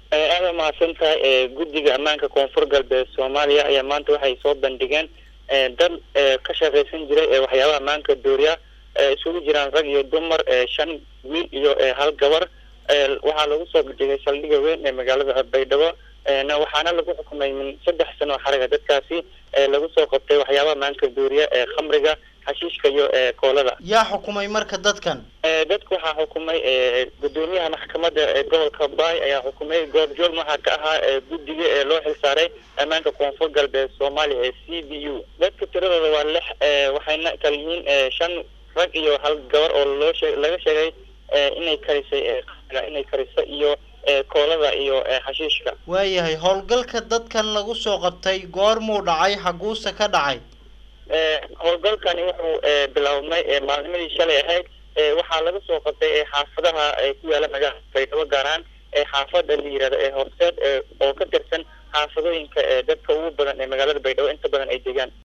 aada umahadsan tahay guddiga ammaanka koonfur galbeed soomaaliya ayaa maanta waxay soo bandhigeen dad ka shaqaysan jiray waxyaabaha ammaanka dooriya isugu jiraan rag iyo dumar shan wiil iyo hal gabar waxaa lagu soo bandhigay saldhiga weyn ee magaalada baydhabo waxaana lagu xukumay min saddex sano oo xaraga dadkaasi lagu soo qabtay waxyaabaha ammaanka dooriya ee khamriga xashiishka iyo koolada yaa xukumay marka dadkan dadku waxaa xukumay gudoomiyaha maxkamadda gobolka baay ayaa xukumay goobjoog waxaa ka ahaa guddiga ee loo xilsaaray ammaanka koonfur galbeed soomaaliya ee c b u dadka tiradooda waa lix waxayna kala yihiin shan rag iyo hal gabar oo loo shee laga sheegay inay karisay inay kariso iyo koolada iyo xashiishka waayahay howlgalka dadkan lagu soo qabtay goormuu dhacay xaguuse ka dhacay howlgalkani wuxuu bilaabmay maalnimadii shalay ahayd waxaa laga soo qabtay xaafadaha ku yaala magaalada baydhabo gaar ahaan xaafada la yirahdo ee horseed oo ka tirsan xaafadooyinka dadka ugu badan ee magaalada baydhabo inta badan ay degaan